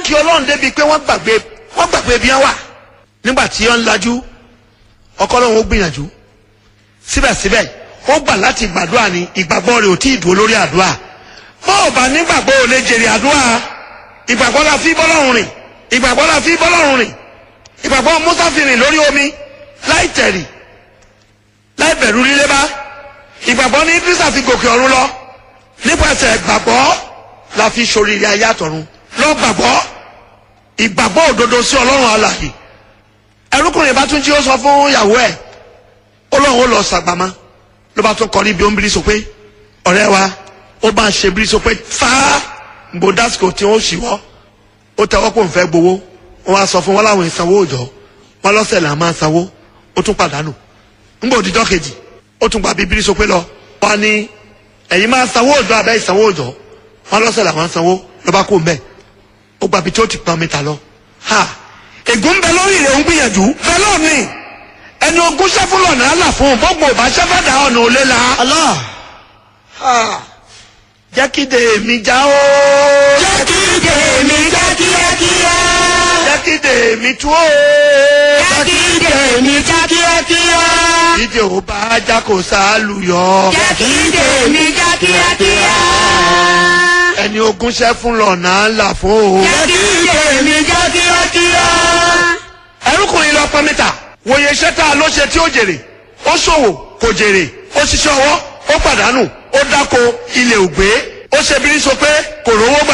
kí ọlọ́run débi pé wọ́n gbàgbé wọ́n gbàgbé bí wọ́n wà nígbà tí wọ́n ń lajú ọkọ ọlọ́run ó gbìyànjú síbẹ̀síbẹ̀ ó gbà láti gbàdúrà ní ìgbàgbọ́ rẹ̀ ò tí ì dúró lórí àdúrà bó o bá nígbàgbọ́ ò lè jèrè àdúrà ìgbàgbọ́ la fi bọ́lọ́run rìn ìgbàgbọ́ la fi bọ́lọ́run rìn ìgbàgbọ́ Musa fi rìn lórí omi láì tẹ̀rì láì bẹ̀rù lílé bá ìgbàgbọ́ ní Ídírísà fi gòkè ọ̀run lọ nípasẹ̀ ìgbàgbọ́ la fi ṣoríire ayé àtọ̀run lọ gbàgbọ́ ìgbàgbọ́ òdodo sí ọlọ́run alààyè ẹrúkùnrin bá tún jí ó sọ fún ìyàwó ẹ̀ ó lóun ó lọ sàgbàmọ́ ló bá tún kọrí bí ó ń bírí so pé ọ̀rẹ́ wa ó bá ń ṣe bírí so pé fáá gbò dásìkò tí ó ṣìwọ́ ó tẹ́wọ́ pò ń fẹ́ gbowó wọ́n wá sọ fún wọn láwọn ìsanwó òòjọ́ wọn lọ́sẹ̀ là máa sanwó ó tún pàdánù ńgbà òdìjọ́ kejì ó tún gba bíbírí so pé lọ wọn ní ẹ̀yin máa sanwó òòjọ́ abẹ́ ìsanwó òòjọ́ wọn lọ́sẹ̀ là máa sanwó lọ́ba kó mbẹ́ ó gba ibi tí ó ti pọn mi ta lọ. ha ègún bẹ lórí rẹ̀ ń gbìyànjú bẹ́ẹ̀ lónìí ẹni ogún sẹ́fúnlọ̀ náà là fún un gbogbo ọba sẹ́fẹ̀dá ọ̀nà òlé la. Allah. Ha, jẹ́ kí de èmi já o. Jẹ́ kí tèmi já kíákíá. jẹ́ kí de èmi tú o. Jẹ́ kí tèmi já kíákíá. ìdè ò bá já kò sálùyọ. Jẹ́ kí tèmi já kíákíá. ẹni ogún sẹ́fúnlọ̀ náà là fún o. Jẹ́ kí tèmi já kíákíá. ẹrúkùnrin lọ pọn mítà wòye iṣẹ́ tá a ló ṣe tí ó jèrè ó ṣòwò kò jèrè ó ṣiṣẹ́ ọwọ́ ó pàdánù ó dáko ilẹ̀ ògbé ó ṣe bí ní so pé kò rówó gbà